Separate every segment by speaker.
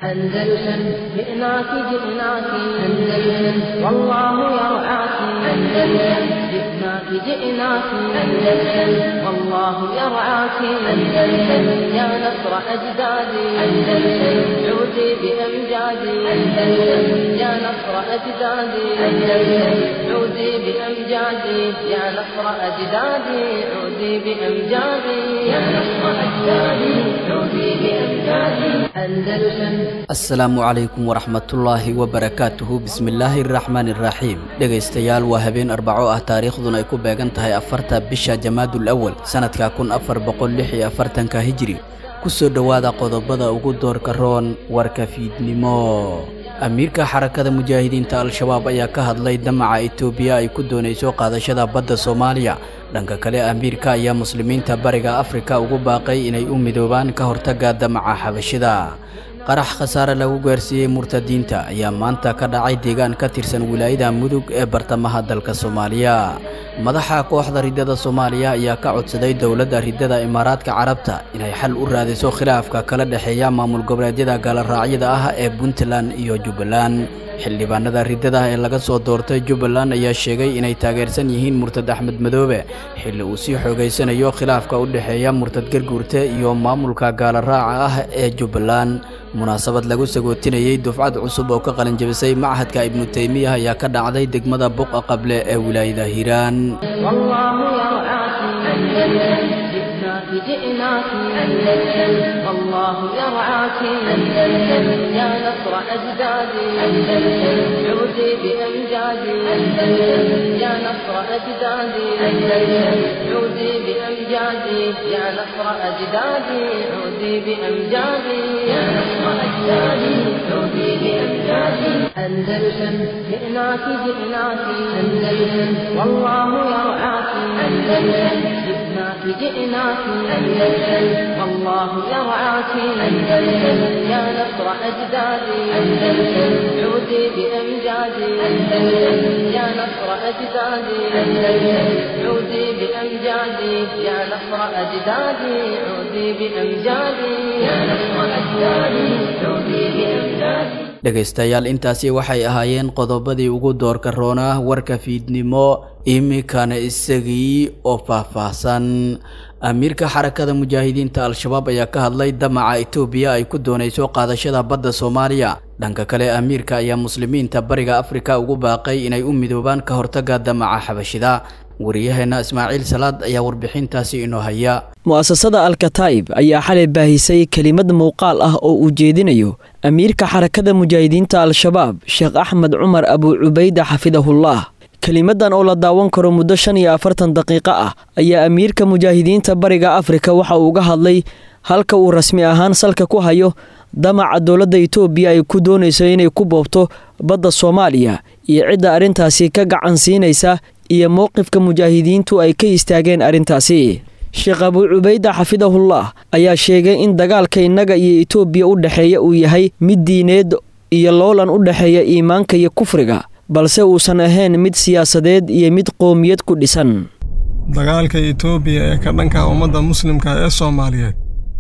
Speaker 1: أندلسن جئناك جئناك أندلسن والله يرعاك أندلسن جئناك جئناك أندلسن والله يرعاك أندلسن يا نصر أجدادي أندلسن عودي بأمجادي أندلسن يا نصر أجدادي أندلسن عودي بأمجادي يا نصر أجدادي عودي بأمجادي يا نصر أجدادي عودي بأمجادي أندلسن
Speaker 2: asalaamu calaykum waraxmatullaahi wabarakaatuhu bismillaahi araxmaani iraxiim dhegaystayaal waa habeen arbaco ah taariikhduna ay ku beegan tahay afarta bisha jamaadul awal sannadka kun afar boqol lix iyo afartanka hijiri ku soo dhowaada qodobada ugu doorka roon warka fiidnimo amiirka xarakada mujaahidiinta al-shabaab ayaa ka hadlay damaca etoobiya ay ku doonayso qaadashada badda soomaaliya dhanka kale amiirka ayaa muslimiinta bariga afrika ugu baaqay inay u midoobaan ka hortagga damaca xabashida qarax khasaare lagu gaarsiiyey murtadiinta ayaa maanta ka dhacay deegaan ka tirsan wilaayada mudug ee bartamaha dalka soomaaliya madaxa kooxda riddada soomaaliya ayaa ka codsaday dowladda riddada imaaraadka carabta inay xal u raadiso khilaafka kala dhexeeya maamul goboleedyada gaaloraacyada ah ee puntland iyo jubbaland xildhibaanada riddada ee laga soo doortay jubbaland ayaa sheegay inay taageersan yihiin murtad axmed madoobe xilli uu sii xoogaysanayo khilaafka u dhexeeya murtad garguurte iyo maamulka gaaloraaca ah ee jubbaland munaasabad lagu sagootinayey dufcad cusub oo ka qalinjabisay machadka ibnu teymiya ayaa ka dhacday degmada buqa qable ee wilaayada hiiraan
Speaker 1: والله يرعاك أندلسن جئناك جئناك أندلسن والله يرعاك أندلسن يا نصر أجدادي أندلسن عودي بأمجادي أندلسن يا نصر أجدادي أندلسن عودي بأمجادي يا نصر أجدادي عودي بأمجادي يا نصر أجدادي عودي بأمجادي أندلسن جئناك جئناك أندلسن والله يرعاك أندلسن جئناك جئناك أندلسن والله يرعاك أندلسن يا نصر أجدادي أندلسن عودي بأمجادي أندلسن يا نصر أجدادي أندلسن عودي بأمجادي يا نصر أجدادي عودي بأمجادي يا نصر أجدادي عودي بأمجادي
Speaker 2: dhegaystayaal intaasi waxay ahaayeen qodobadii ugu doorka roonaa warka fiidnimo iminkana isagii oo faahfaahsan amiirka xarakada mujaahidiinta al-shabaab ayaa ka hadlay damaca etoobiya ay ku doonayso qaadashada badda soomaaliya dhanka kale amiirka ayaa muslimiinta bariga afrika ugu baaqay inay u midoobaan ka hortagga damaca xabashida wariyaheenna ismaaciil salaad ayaa warbixintaasi inoo haya
Speaker 3: mu'asasada alkataib ayaa xalay baahisay kelimad muuqaal ah oo uu jeedinayo amiirka xarakada mujaahidiinta al-shabaab sheekh axmed cumar abuu cubayda xafidahullah kelimadan oo la daawan karo muddo shan iyo afartan daqiiqo ah ayaa amiirka mujaahidiinta bariga afrika waxa uu uga hadlay halka uu rasmi ahaan salka ku hayo damaca dowladda itoobiya ay ku doonayso inay ku boobto badda soomaaliya iyo cidda arrintaasi ka gacan siinaysa iyo mowqifka mujaahidiintu ay ka istaageen arrintaasi sheekh abuu cubayda xafidahullah ayaa sheegay in dagaalka innaga iyo itoobiya u dhexeeya uu yahay mid diineed iyo loolan u dhexeeya iimaanka iyo kufriga balse uusan ahayn mid siyaasadeed iyo mid qoomiyad ku dhisan
Speaker 4: dagaalka itoobiya ee ka dhanka ummadda muslimka ee soomaaliyeed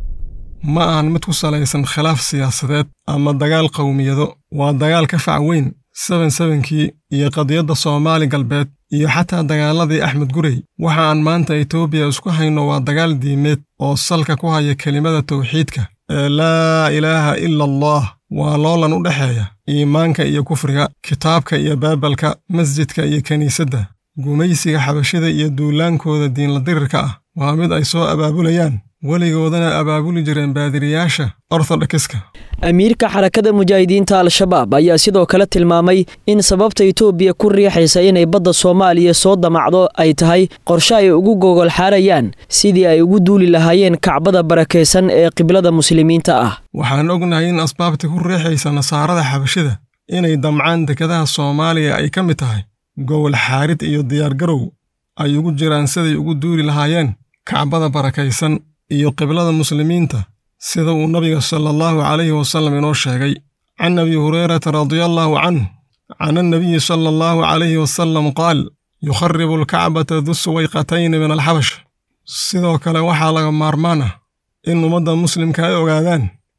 Speaker 4: ma ahan mid ku salaysan khilaaf siyaasadeed ama dagaal qowmiyado waa dagaal ka fac weyn seben sebenkii iyo qadiyadda soomaali galbeed iyo xataa dagaaladii axmed gurey waxa aan maanta etoobiya isku hayno waa dagaal diimeed oo salka ku haya kelimada tawxiidka ee laa ilaaha ila allah waa loolan u dhexeeya iimaanka iyo kufriga kitaabka iyo baabalka masjidka iyo kiniisadda gumaysiga xabashida iyo duulaankooda diinla dirirka ah waa mid ay soo abaabulayaan weligoodana abaabuli jireen baadiriyaasha orthodokiska
Speaker 3: amiirka xarakada mujaahidiinta al-shabaab ayaa sidoo kale tilmaamay in sababta itoobiya ku riixaysa inay badda soomaaliya soo damacdo ay tahay qorshe ay ugu gogol xaarayaan sidii ay ugu duuli lahaayeen kacbada barakaysan ee qiblada muslimiinta ah
Speaker 4: waxaan ognahay in asbaabta ku riixaysa nasaarada xabashida inay damcaan dekadaha soomaaliya ay ka mid tahay gogol xaarid iyo diyaargarow ay ugu jiraan siday ugu duuli lahaayeen kacbada barakaysan iyo qiblada muslimiinta sida uu nabiga sala allahu calayhi wasallam inoo sheegay can abi hurayrata radiallaahu canh can annabiyi sala allahu calayhi wasallam qaal yukharibu alkacbata du suwayqatayni min alxabash sidoo kale waxaa laga maarmaan ah in ummadda muslimka ay ogaadaan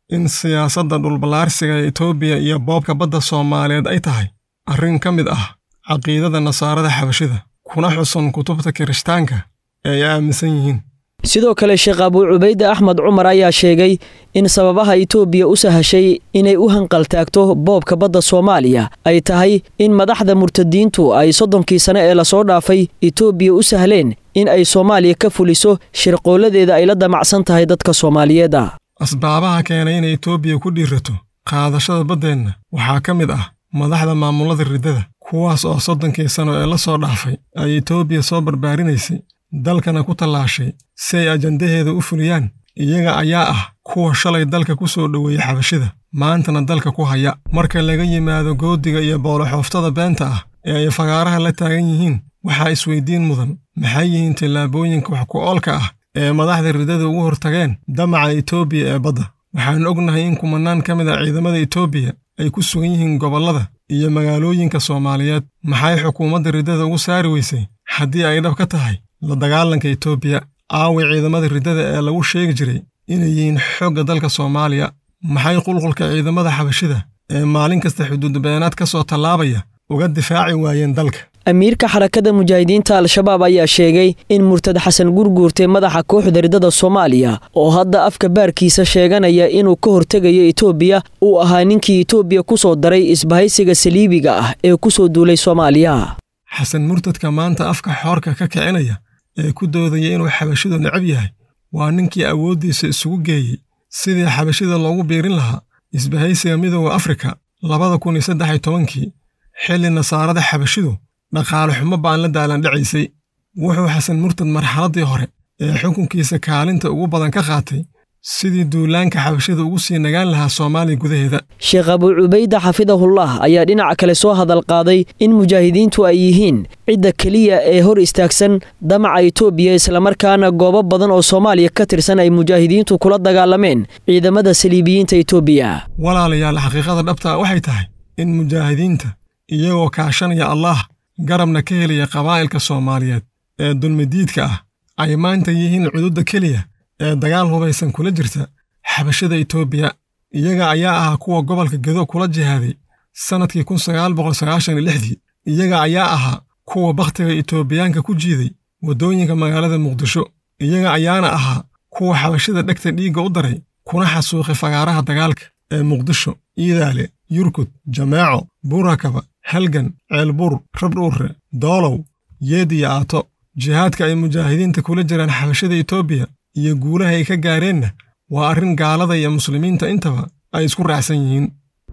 Speaker 4: in siyaasadda dhulballaarsiga ee etoobiya iyo boobka badda soomaaliyeed ay tahay arrin ka mid ah caqiidada nasaarada xabashida kuna xusun kutubta kirishtaanka ee ay aaminsan yihiin
Speaker 3: sidoo kale sheekh abuu cubayde axmed cumar ayaa sheegay in sababaha itoobiya u sahashay inay u hanqaltaagto boobka badda soomaaliya ay tahay in madaxda murtadiintu ay soddonkii sane ee lasoo dhaafay itoobiya u sahleen in ay soomaaliya ka fuliso shirqooladeeda ay la damacsan tahay dadka soomaaliyeed ah
Speaker 4: asbaabaha keenay inay etoobiya ku dhiirato qaadashada baddeenna waxaa ka mid ah madaxda maamulada riddada kuwaas oo soddonkii sano ee la soo dhaafay ay etoobiya soo barbaarinaysay dalkana ku tallaashay si ay ajandaheeda u fuliyaan iyaga ayaa ah kuwa shalay dalka ku soo dhoweeyey xabashida maantana dalka ku haya marka laga yimaado goodiga iyo booloxooftada beenta ah ee ay fagaaraha la taagan yihiin waxaa isweydiin mudan maxay yihiin tallaabooyinka wax ku oolka ah ee madaxda riddada ugu hortageen damaca etoobiya ee badda waxaan ognahay in kumanaan ka mid ah ciidamada etoobiya ay ku sugan yihiin gobollada iyo magaalooyinka soomaaliyeed maxay xukuumadda riddada ugu saari weysay haddii ay dhab ka tahay la dagaalanka etoobiya aaway ciidamada riddada ee lagu sheegi jiray inay yihiin xoogga dalka soomaaliya maxay qulqulka ciidamada xabashida ee maalin kasta xuduudbeenaad ka soo tallaabaya uga difaaci waayeen dalka
Speaker 3: amiirka xarakada mujaahidiinta al-shabaab ayaa sheegay in murtad xasan gurguurtay madaxa kooxda riddada soomaaliya oo hadda afka baarkiisa sheeganaya inuu ka hortegayo etoobiya uu ahaa ninkii etoobiya ku soo daray isbahaysiga saliibiga ah ee ku soo duulay soomaaliya
Speaker 4: xasan murtadka maanta afka xoorka ka kicinaya ee ku doodaya inuu xabashidu necab yahay waa ninkii awooddiisa isugu geeyey sidii xabashida loogu biirin lahaa isbahaysiga midooda afrika labada kun iyo saddex iyo tobankii xilli nasaarada xabashidu dhaqaale xumo baan la daalandhacaysay wuxuu xasan murtad marxaladdii hore ee xukunkiisa kaalinta ugu badan ka qaatay sidii duulaanka xabashida ugu sii nagaan lahaa soomaaliya gudaheeda
Speaker 3: sheekh abuu cubayde xafidahullah ayaa dhinaca kale soo hadal qaaday in mujaahidiintu ay yihiin cidda keliya ee hor istaagsan damaca etoobiya islamarkaana goobo badan oo soomaaliya ka tirsan ay mujaahidiintu kula dagaalameen ciidamada saliibiyiinta etoobiya
Speaker 4: walaalayaal xaqiiqada dhabtaa waxay tahay in mujaahidiinta iyagoo kaashanaya allaah garabna ka helaya qabaa'ilka soomaaliyeed ee dulmidiidka ah ay maanta yihiin cududda keliya ee dagaal hubaysan kula jirta xabashada etoobiya iyaga ayaa ahaa kuwa gobolka gedo kula jihaaday sannadkii kun sagaal boqol sagaashan iyo lixdii iyaga ayaa ahaa kuwa bakhtiga etoobiyaanka ku jiiday waddooyinka magaalada muqdisho iyaga ayaana ahaa kuwa xabashada dhegta dhiigga u daray kuna xasuuqay fagaaraha dagaalka ee muqdisho iidaale yurkud jameeco buurakaba halgan ceelbuur rabdhuurre doolow yeed iyo aato jihaadka ay mujaahidiinta kula jiraan xabashada etoobiya iyo guulaha ay ka gaareenna waa arrin gaalada iyo muslimiinta intaba ay isku raacsan yihiin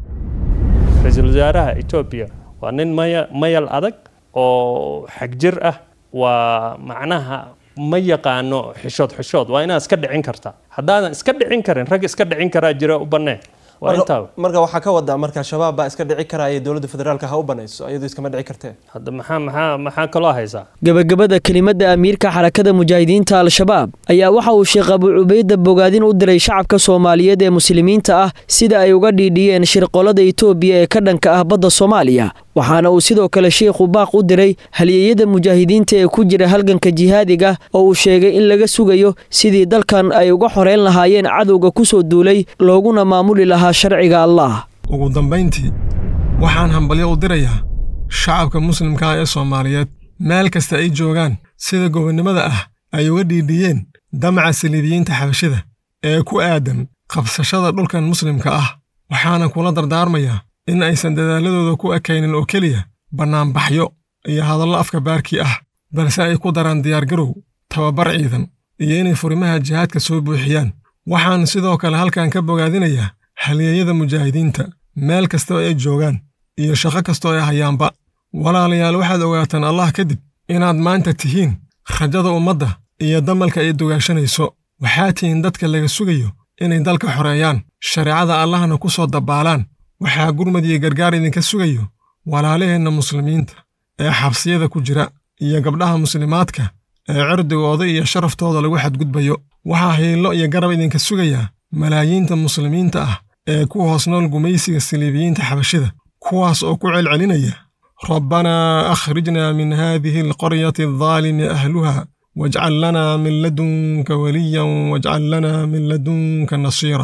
Speaker 5: ra-iisul wasaaraha etoobiya waa nin maya mayal adag oo xagjir ah waa macnaha ma yaqaano xishood xishood waa inaad iska dhicin kartaa haddaadan iska dhicin karin rag iska dhicin karaa jira u bannee waa intaa
Speaker 6: marka waxaa ka wadaa marka shabaab baa iska dhici karaya dowladda federaalka ha u banayso iyadoo iskama dhici kartee
Speaker 5: hadda maxaa maxaa maxaa kaloo haysaa
Speaker 3: gebagabada kelimadda amiirka xarakada mujaahidiinta al-shabaab ayaa waxa uu sheekh abuu cubayda bogaadin u diray shacabka soomaaliyeed ee muslimiinta ah sida ay uga dhiidhiyeen shirqolada etoobiya ee ka dhanka ah badda soomaaliya waxaana uu sidoo kale sheikhu baaq u diray halyeeyada mujaahidiinta ee ku jira halganka jihaadiga oo uu sheegay in laga sugayo sidii dalkan ay uga xoreyn lahaayeen cadowga ku soo duulay looguna maamuli lahaa sharciga allah
Speaker 4: ugu dambayntii waxaan hambalyo u dirayaa shacabka muslimka ah ee soomaaliyeed meel kasta ay joogaan sida gobonnimada ah ay uga dhiidhiyeen damaca saliibiyiinta xabashida ee ku aadan qabsashada dhulkan muslimka ah waxaana kula dardaarmayaa in aysan dadaaladooda ku ekaynin oo keliya bannaanbaxyo iyo hadallo afka baarkii ah balse ay ku daraan diyaargarow tababar ciidan iyo inay furimaha jihaadka soo buuxiyaan waxaan sidoo kale halkan ka bogaadinayaa halyeeyada mujaahidiinta meel kasta oo ay joogaan iyo shaqo kastoo ay hayaanba walaalayaal waxaad ogaataan allah kadib inaad maanta tihiin rajada ummadda iyo damalka ay dugaashanayso waxaa tihiin dadka laga sugayo inay dalka xoreeyaan shareecada allahna ku soo dabbaalaan waxaa gurmad iyo gargaar idinka sugayo walaalaheenna muslimiinta ee xabsiyada ku jira iyo gabdhaha muslimaadka ee cirdigooda iyo sharaftooda lagu xadgudbayo waxaa hiillo iyo garab idinka sugayaa malaayiinta muslimiinta ah ee ku hoos nool gumaysiga saliibiyiinta xabashida kuwaas oo ku celcelinaya rabbanaa akhrijna min haadihi alqaryati aldaalimi ahluha wajcal lanaa min ladunka waliyan wajcal lanaa min ladunka nasiira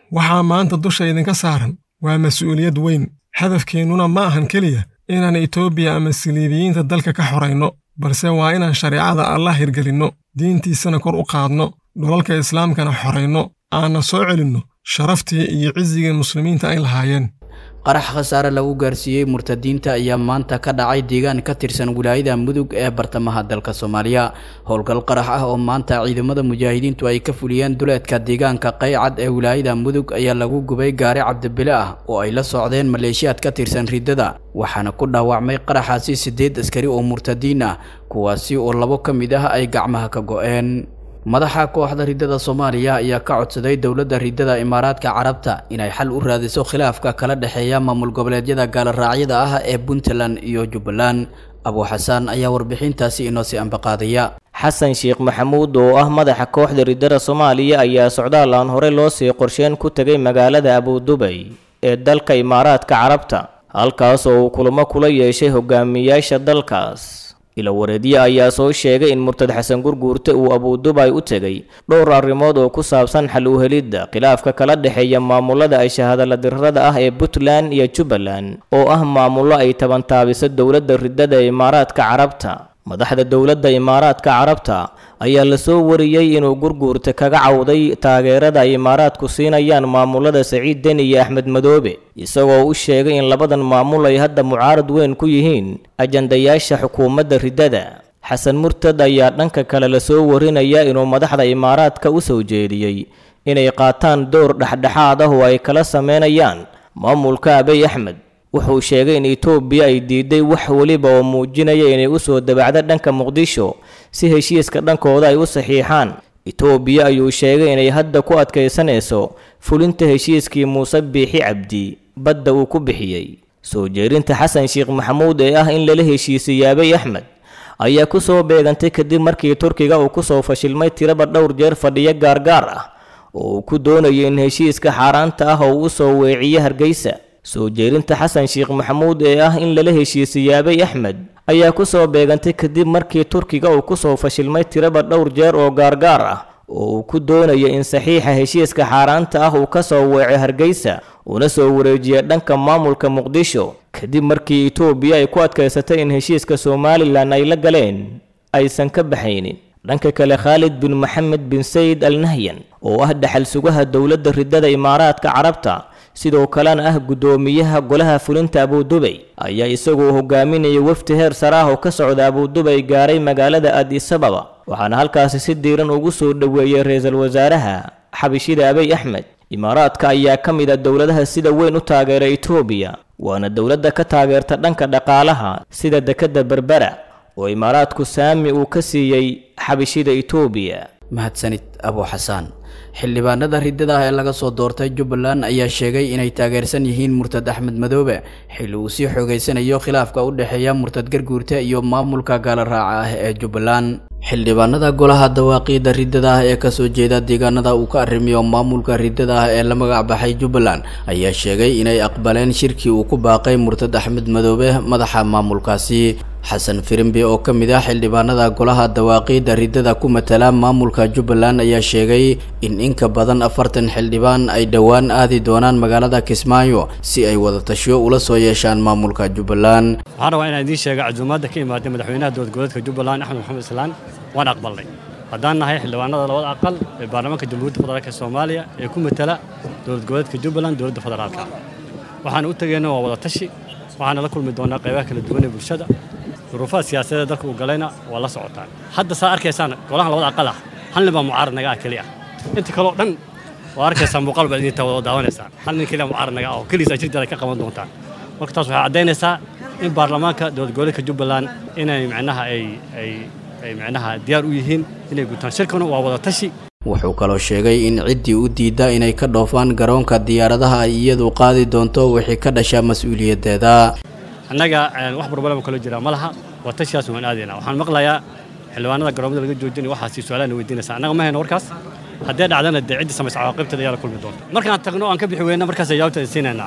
Speaker 4: waxaa maanta dusha idinka saaran waa mas-uuliyad weyn hadafkeennuna ma ahan keliya inaan etoobiya ama siliibiyiinta dalka ka xorayno balse waa inaan shareecada allah hirgelinno diintiisana kor u qaadno dhulalka islaamkana xorayno aanna soo celinno sharaftii iyo cisigii muslimiinta ay lahaayeen
Speaker 2: qarax khasaare lagu gaarsiiyey murtadiinta ayaa maanta ka dhacay deegaan ka tirsan wilaayada mudug ee bartamaha dalka soomaaliya howlgal qarax ah oo maanta ciidamada mujaahidiintu ay ka fuliyeen duleedka deegaanka qaycad ee wilaayada mudug ayaa lagu gubay gaari cabdibile ah oo ay la socdeen maleeshiyaad ka tirsan riddada waxaana ku dhaawacmay qaraxaasi siddeed askari oo murtadiin ah kuwaasi oo labo ka mid ah ay gacmaha ka go'een madaxa kooxda riddada soomaaliya ayaa ka codsaday dowladda riddada imaaraadka carabta inay xal u raadiso khilaafka kala dhexeeya maamul goboleedyada gaaloraacyada ah ee puntland iyo jubbaland abu xasaan ayaa warbixintaasi inoo sii ambaqaadaya
Speaker 7: xasan sheekh maxamuud oo ah madaxa kooxda riddada soomaaliya ayaa socdaal aan hore loo sii qorsheen ku tegay magaalada abudubay ee dalka imaaraadka carabta halkaas oo uu kulamo kula yeeshay hogaamiyaasha dalkaas ilawareedye ayaa soo sheegay in murtad xasan gurguurte uu abudubay u tegay dhowr arrimood oo ku saabsan xal u helidda khilaafka kala dhexeeya maamulada ay shahadaladirrada ah ee puntland iyo jubbaland oo ah maamullo ay tabantaabiso dowladda riddada ee imaaraadka carabta madaxda dowladda imaaraadka carabta ayaa lasoo wariyey inuu gurguurta kaga cawday taageerada ay imaaraadku siinayaan maamulada saciid deni iyo axmed madoobe isagoo u sheegay in labadan maamul ay hadda mucaarad weyn ku yihiin ajandayaasha xukuumadda riddada xasan murtad ayaa dhanka kale lasoo warinaya inuu madaxda imaaraadka u soo jeediyey inay qaataan door dhexdhexaad ah oo ay kala sameynayaan maamulka abiy axmed wuxuu sheegay in etoobiya ay diiday wax weliba oo muujinaya inay u soo dabacdo dhanka muqdisho si heshiiska dhankooda ay u saxiixaan etoobiya ayuu sheegay inay hadda ku adkaysanayso fulinta heshiiskii muuse biixi cabdi badda uu ku bixiyey soo jeerinta xasan sheekh maxamuud ee ah in lala heshiisiyey abiy axmed ayaa ku soo beegantay kadib markii turkiga uu ku soo fashilmay tiraba dhowr jeer fadhiyo gaargaar ah oo uu ku doonayo in heshiiska xaaraanta ah oo u soo weeciyo hargeysa soo jeerinta xasan sheekh maxamuud ee ah in lala heshiisiyey abiy axmed ayaa ku soo beegantay kadib markii turkiga uu ku soo fashilmay tiraba dhowr jeer oo gaargaar ah oo uu ku doonayo in saxiixa heshiiska xaaraanta ah uu ka soo weeco hargeysa una soo wareejiya dhanka maamulka muqdisho kadib markii etoobiya ay ku adkaysatay in heshiiska somalilan ay la galeen aysan ka baxaynin dhanka kale khaalid bin maxamed bin sayid al nahyan oo ah dhaxal sugaha dowladda riddada imaaraadka carabta sidoo kalena ah guddoomiyaha golaha fulinta abudubay ayaa isagoo hogaaminaya wafdi heer sare ah oo ka socda abudubay gaaray magaalada adisababa waxaana halkaasi si diiran ugu soo dhoweeyey ra-iisul wasaaraha xabishida abiy axmed imaaraadka ayaa ka mid a dowladaha sida weyn u taageera etoobiya waana dowladda ka taageerta dhanka dhaqaalaha sida dekedda berbera oo imaaraadku saami uu ka siiyey xabishida etoobiya
Speaker 2: mahadsanid abu xasaan xildhibaanada riddada ah ee laga soo doortay jubbaland ayaa sheegay inay taageersan yihiin murtad axmed madoobe xilli uu sii xoogeysanayo khilaafka u dhexeeya murtad garguurta iyo maamulka gaaloraaca ah ee jubbaland xildhibaanada golaha dawaaqiida riddada ah ee kasoo jeeda deegaanada uu ka arrimiyo maamulka riddada ah ee la magac baxay jubbaland ayaa sheegay inay aqbaleen shirkii uu ku baaqay murtad axmed madoobe madaxa maamulkaasi xasan firimbi oo ka mid ah xildhibaanada golaha dawaaqiida riddada ku matala maamulka jubbaland ayaa sheegay in in ka badan afartan xildhibaan ay dhowaan aadi doonaan magaalada kismaayo si ay wadatasho ula soo yeeshaan maamulka jubbaland
Speaker 8: waxaan rabaa inaan idiin sheega casuumaadda ka imaaday madaxweynaha dowladgoboleedka jubbaland axmed maxamed islaan waan aqbalnay haddaan nahay xildhibaanada labada aqal ee baarlamaanka jamhuuriyadda federaalk soomaaliya ee ku matala dowlad goboleedka jubbaland dowladda federaalka waxaan u tegeyna waa wadatashi waxaana la kulmi doonaa qaybaha kala duwan ee bulshada duruufaha siyaasadeed dalka uu galayna waa la socotaan hadda saa arkaysaan golahan labada aqal ah hal nin baa mucaarad naga ah keliya inta kaleo dhan waa arkaysaa muuqaal baad idinta wada daawanaysaan hal nin keliya mucaarad naga ah oo keliisa jirteeda ka qaban doontaan marka taas waxay caddaynaysaa in baarlamaanka dowlad goboleedka jubbaland inay micnaha ay ay ay micnaha diyaar u yihiin inay gutaan shirkuna waa wada tashi
Speaker 2: wuxuu kaloo sheegay in ciddii u diidda inay ka dhoofaan garoonka diyaaradaha ay iyadu qaadi doonto wixii ka dhasha mas-uuliyaddeeda
Speaker 8: annaga wax barbalama kalo jira ma laha waa tashiyaas waan aadaynaa waxaan maqlayaa xildhibaanada garoomada laga joojinaya waxaasi su-aalaana weydiinaysa annaga ma hayno warkaas haddee dhacdana dee ciddii samaysa cawaaqibteeda ayaa la kulmi doonta markaan tagno aan ka bixi weyna markaas jawaabta siinaynaa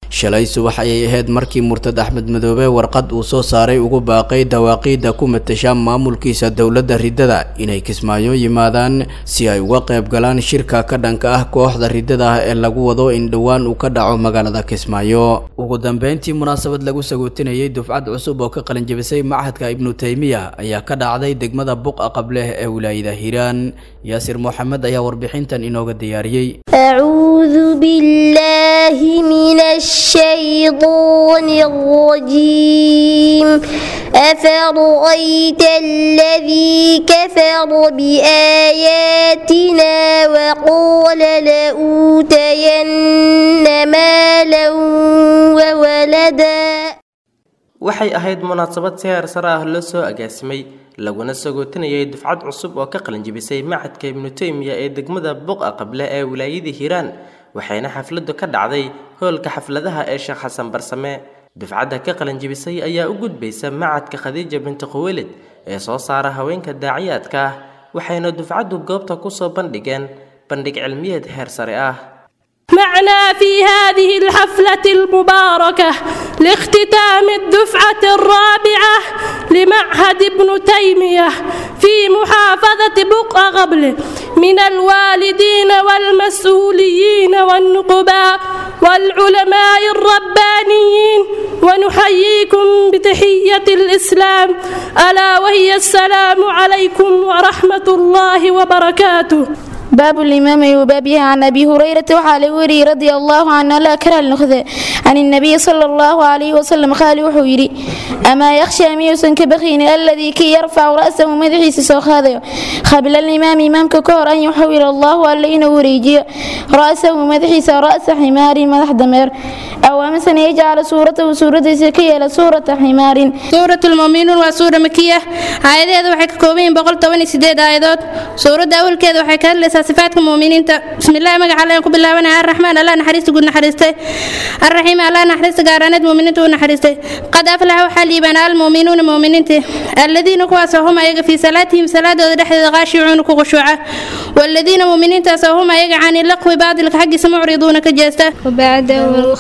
Speaker 2: shalay subax ayay ahayd markii murtad axmed madoobe warqad uu soo saaray ugu baaqay dawaaqiidda ku matasha maamulkiisa dowladda riddada inay kismaayo yimaadaan si ay uga qayb galaan shirka ka dhanka ah kooxda riddada ah ee lagu wado in dhowaan uu ka dhaco magaalada kismaayo ugu dambeyntii munaasabad lagu sagootinayay dufcad cusub oo ka qalinjabisay machadka ibnu taymiya ayaa ka dhacday degmada buqa qableh ee wilaayada hiiraan yaasir moxamed ayaa warbixintan inooga diyaariyey
Speaker 9: أعوذ بالله من الشيطان الرجيم أفرأيت الذي كفر بآياتنا وقال لأوتين مالا وولدا
Speaker 10: waxay ahayd munaasabad si heer sare ah loo soo agaasimay laguna sagootinayay dufcad cusub oo ka qalinjibisay macadka ibnu taymiya ee degmada buqa qable ee wilaayada hiiraan waxayna xafladu ka dhacday hoolka xafladaha ee sheekh xasan barsame dufcadda ka qalinjibisay ayaa u gudbaysa macadka khadiija binti khuwelid ee soo saara haweenka daaciyaadka ah waxayna dufcaddu goobta kusoo bandhigeen bandhig cilmiyeed heer sare ah
Speaker 11: معنا في هذه الحفلة المباركة لاختتام الدفعة الرابعة لمعهد ابن تيمية في محافظة بقع قبل من الوالدين والمسؤولين والنقباء والعلماء الربانيين ونحييكم بتحية الإسلام ألا وهي السلام عليكم ورحمة الله وبركاته
Speaker 12: باب الإمام وبابها عن أبي هريرة وعلي وري رضي الله عنه لا كره النخذة عن النبي صلى الله عليه وسلم قال وحويري أما يخشى ميوسن كبخين الذي كي يرفع رأسه مدحيس سوخ هذا قبل الإمام إمام ككور أن يحول الله ألين وريجي رأسه مدحيس رأس حمار مدح دمير أو مثلا يجعل صورته سورة سكية لسورة حمار
Speaker 13: سورة المؤمنون وسورة مكية آيات waxay ka kooban yihiin boqol toban iyo sideed aayadood suuradda awalkeeda waxay ka hadlaysaa sifaadka muuminiinta bismillahi magaca alle ku bilaabanaya arraxmaan allah naxariista guud naxariistay arraxiim allah naxariista gaaraaneed muuminiinta u naxariistay qad aflaxa waxaa liibaana almuuminuuna muuminiinta aladiina kuwaasoo hum ayaga fii salaatihim salaadooda dhexdeeda qaashicuuna ku khushuuca والذين مؤمنين هم ayaga عن اللقو باطلka xaggiisa mucriduuna ka jeesta
Speaker 14: وبعده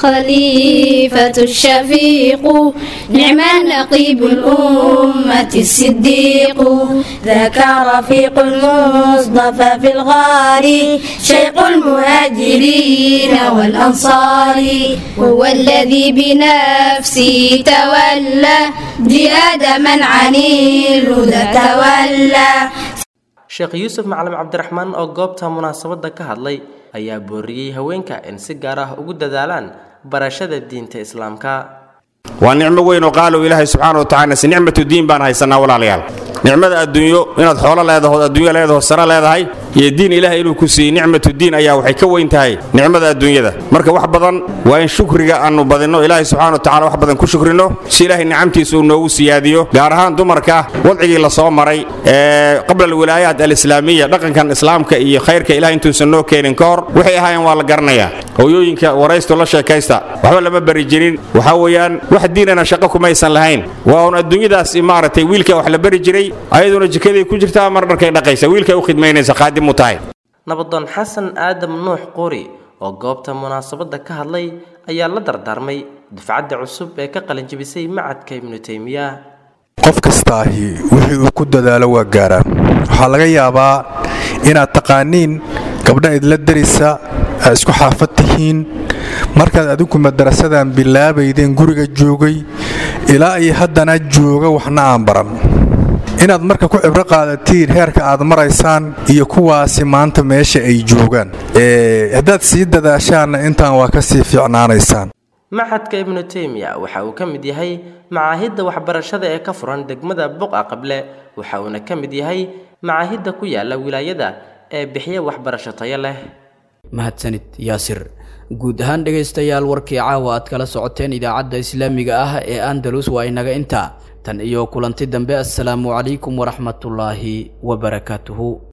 Speaker 14: الخليفة الشفيق نعم نقيب الأمة الصديق ذاك رفيق المصطفى في الغار شيق المهاجرين والأنصار وهو الذي بنفسه تولى جهاد من عن الهدى تولى
Speaker 10: sheekh yuusuf macalin cabdiraxmaan oo goobta munaasabadda ka hadlay ayaa booriyey haweenka in si gaar ah ugu dadaalaan barashada diinta islaamka
Speaker 15: waa nicmo weyn oo qaalow ilaahay subxaana wa tacala si nicmatu diin baan haysanaa walaalayaal nicmada adduunyo inaad xoolo leedahood adduunyo leedaho sare leedahay iyo diin ilaahay inuu ku siiyey nicmatu diin ayaa waxay ka weyn tahay nicmada adduunyada marka wax badan waa in shukriga aanu badinno ilaahay subxaana wa tacala wax badan ku shukrino si ilaahay nicamtiisa uu noogu siyaadiyo gaar ahaan dumarka wadcigii la soo maray ee qabla alwilaayaat alislaamiya dhaqankan islaamka iyo khayrka ilahay intuusan noo keenin ka hor waxay ahaayeen waa la garanayaa hooyooyinka waraysto la sheekaysta waxba lama bari jirin waxaa weeyaan wax diinana shaqo kumaysan lahayn waa un adduunyadaas maaragtay wiilka wax la bari jiray ayaduna jikaday ku jirtaa mar dharkay dhaqaysa wiilkay u khidmaynaysa qaadim u tahay
Speaker 10: nabadoon xasan aadam nuux quri oo goobta munaasabadda ka hadlay ayaa la dardaarmay dufcadda cusub ee ka qalinjibisay macadka ibnu taymiya
Speaker 16: qof kastaahi wixii uu ku dadaalo waa gaaraa waxaa laga yaabaa inaad taqaaniin gabdha idla darisa aad isku xaafad tihiin markaad adinku madarasadan bilaabaydeen guriga joogay ilaa iyo haddana jooga waxna aan baran inaad marka ku cibro qaadatiin heerka aad maraysaan iyo kuwaasi maanta meesha ay joogaan haddaad sii dadaashaanna intaan waa ka sii fiicnaanaysaan
Speaker 10: maxadka ibnu taymiya waxa uu ka mid yahay macaahidda waxbarashada ee ka furan degmada buqa qable waxa uuna ka mid yahay macaahidda ku yaala wilaayada ee bixiya waxbarasho tayo leh
Speaker 2: mahadsanid yaasir guud ahaan dhegaystayaal warkii caawa aad kala socoteen idaacadda islaamiga ah ee andalus waa inaga intaa tan iyo kulanti dambe assalaamu calaykum waraxmatullaahi wabarakaatuhu